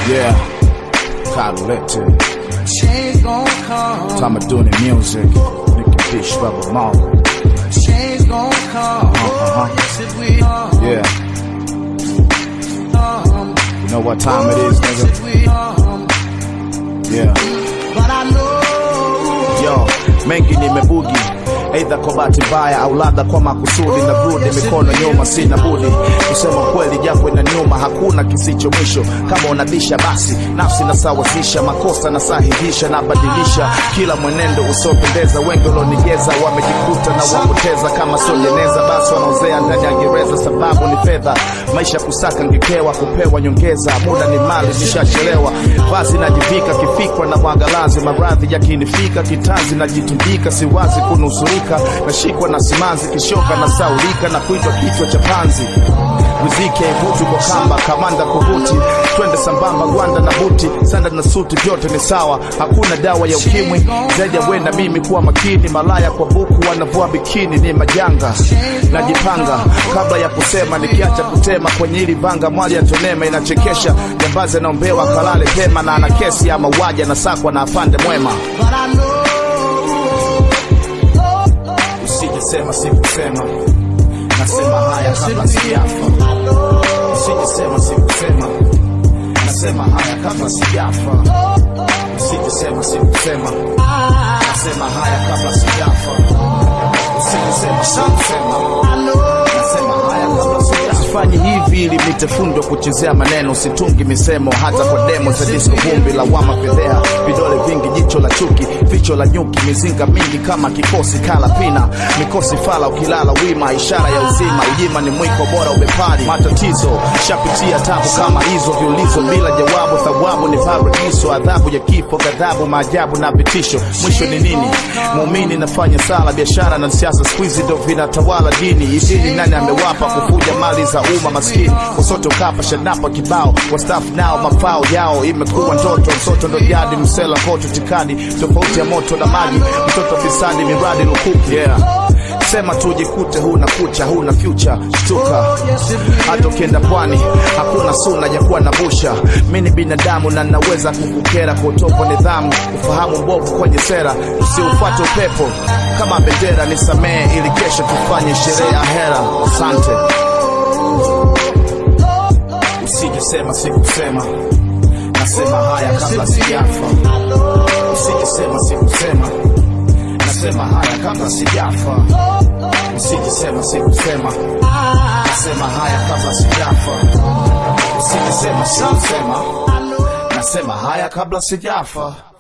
Yeah, Carlette. Change gon' come. Time of doing the music. Nicky Fish, Rebel Mark. Change gon' come. Uh-huh. Yes, it will. Yeah, Come. you know what time it is, Yes, nigga? it will. Come. Yeah. But I know. Yo, mengi nimebugi aidha kwa bahati mbaya au labda kwa makusudi na brudi mikono nyuma sina budi kusema kweli japo ina nyuma hakuna kisicho mwisho kama unabisha basi nafsi nasawazisha makosa nasahihisha nabadilisha kila mwenendo usiopendeza wengi walionigeza wamejikuta na wapoteza kama sojeneza basi wanaozea ndani ya gereza sababu ni fedha maisha kusaka ngekewa kupewa nyongeza muda ni mali nishachelewa vazi najivika kifikra na mwangalazi maradhi yakinifika kitanzi najitundika siwazi kunusurika nashikwa na simanzi kishoka na saulika na kuitwa kichwa cha panzi riziki haivuti kwa kamba kamanda kuvuti twende sambamba gwanda na buti sanda na suti vyote ni sawa hakuna dawa ya ukimwi zaidi ya wenda mimi kuwa makini malaya kwa buku wanavua bikini ni majanga najipanga kabla ya kusema nikiacha kutema kwenye hili vanga mwali ya tonema inachekesha jambazi anaombewa kalale pema na ana kesi ya mauaji anasakwa na afande mwema But I know. usijesema sikusema nasema haya kabla sijafa usijesema sikusema nasema haya kabla sijafa usijesema sikusema nasema haya kabla sijafa usijesema sikusema nasema haya kabla sijafa sifanyi hivi ili nitefundwa kuchezea maneno situngi misemo hata kwa demo za disco vumbi lawama fedhea vidole vingi jicho la chuki ficho la nyuki mizinga mingi kama kikosi kala pina mikosi fala ukilala wima ishara ya uzima ujima ni mwiko bora ubepari matatizo shapitia tabu kama hizo viulizo bila jawabu thawabu ni paradiso adhabu ya kifo ghadhabu maajabu na vitisho mwisho ni nini muumini nafanya sala biashara na siasa skuizi ndo vinatawala dini idini nani amewapa kufuja mali za umma maskini wasoto kapa shanapa kibao wastafu nao mafao yao imekuwa ndoto msoto ndo jadi msela koto tikadi tofauti ya moto na maji mtoto fisadi miradi lukuki yeah. sema tujikute huna kucha huna future shtuka hata ukienda pwani hakuna suna ya kuwa na busha mi ni binadamu na naweza kukukera kwa utovu wa nidhamu ufahamu mbovu kwenye sera usiufuate upepo kama bendera nisamehe ili kesho tufanye sherehe ya hera asante usijesema sikusema nasema haya kabla sijafa usijesema sikusema nasema haya kabla sijafa usijesema sikusema nasema haya kabla sijafa usijesema sikusema nasema haya kabla sijafa